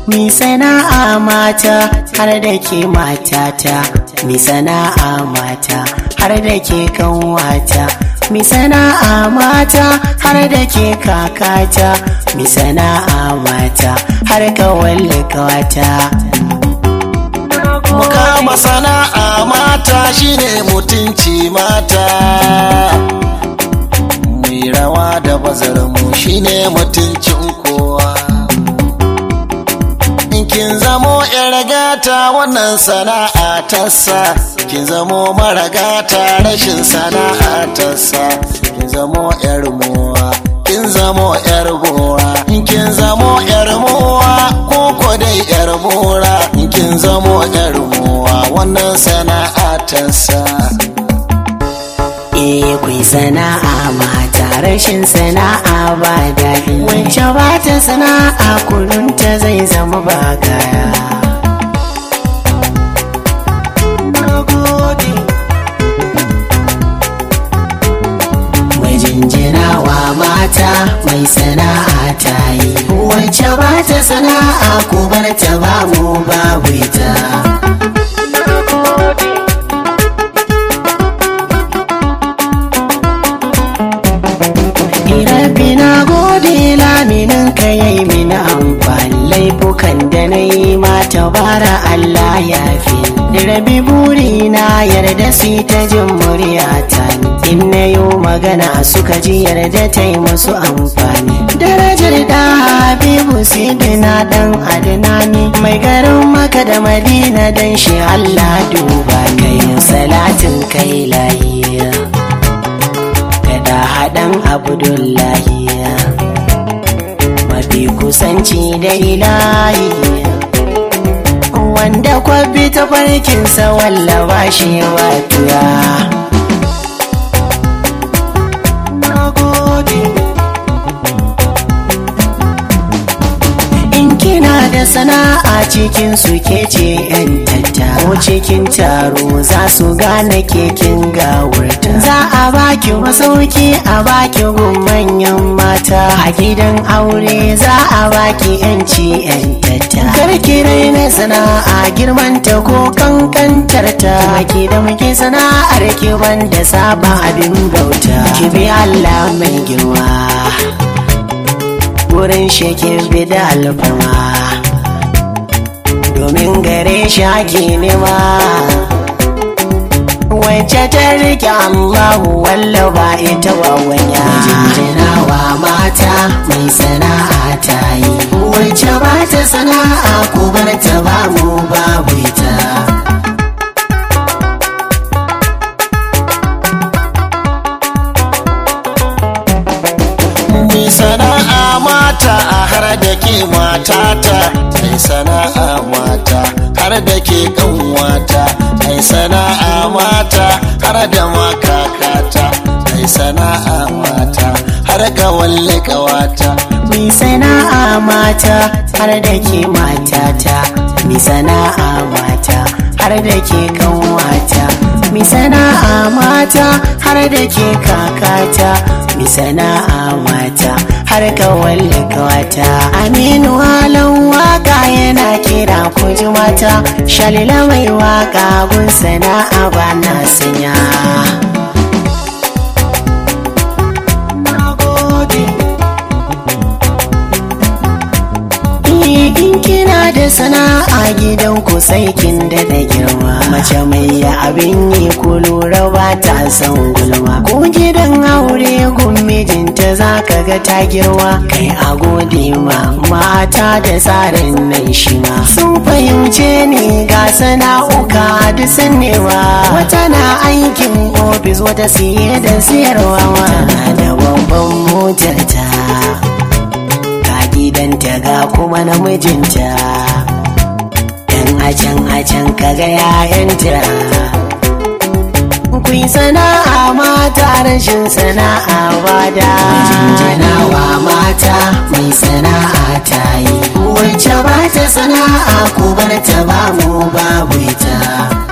Mi sana'a mata har da ke matata, mi sana'a mata har da ke kanwata, mi sana'a mata har da ke kakata, mi sana'a mata har kawalli kawata. Mukama sana'a mata shine mutunci mata. Mai rawa da bazarmu shine mutuncin kowa. In kin zamo yar gata wannan sana'a tassa, kin zamo mara gata rashin sana'a tassa, kin zamo yar mowa. Kin zamo yar gora, in kin zamo yar mowa, ko ko dai yar mora, in kin zamo yar mowa wannan sana'a tassa. Eh kwai sana'a mata rashin sana'a ba daɗi wacce ba ta sana'a kurunta zai zama ba kaya. Mai jinjinawa mata mai sana'a ta yi wacce ba ta sana'a ko bar ta ba mu babu ita. Rabbi na gode laminin ka yayi mini amfani laifukan da na yi mata bara Allah ya fi. Rabi buri na yarda su ta jin muryata in na yi magana suka ji yarda ta yi musu amfani. Darajar da Habibu Sidina dan Adnani mai garin maka da Madina dan shi Allah duba kai salatin kai lahiya. da haɗan abdullahi mafi kusanci da ilahi wanda kwabi ta farkinsa wallaba shi watuya in kina da sana'a cikin su ke ce yan tatta ko cikin taro za su gane kekin gawurta za a baki masauki a baki gun manyan mata a gidan aure za a baki yanci yan tatta karki na sana'a girmanta ko kankantarta ki da muke sana'ar ki banda saba abin bauta ki bi Allah mai girma wurin shekin bida alfarma domin gare shi ake nema wacce ta rike Allahu walla ba ita ba wanya jinjinawa mata mai sana'a ta yi wacce ba ta sana'a ko bar ta ba mu babu ita Mai sana'a mata a har da ke matata, mai sana'a mata har da ke kanwata, mai sana'a mata har da makakata, mai sana'a mata har ga walle kawata. Mi sana'a mata har da ke matata, mi sana'a mata har da ke kanwata, mi sana'a mata har da ke kakata, mi sana'a mata har ka walle kawata. Aminu halin waka yana kira ku ji mata, shalila mai waka gun sana'a ba na sanya. in kina da sana'a gidan ku sai kin da da girma mace mai ya abin yi ku lura ba ta san gulma ko gidan aure gun mijinta za ka ga ta girma kai a gode ma mata da tsarin nan shi ma sun fahimce ni ga sana'uka duk sannewa wata na aikin ofis wata siye da siyarwa tana da babban motar ta gidanta ga kuma namijinta yan acan acan kaga yayanta ku yi sana'a mata rashin sana'a ba da jinjinawa mata mai sana'a ta yi wacce ba ta sana'a ko bar ta ba mu babu ita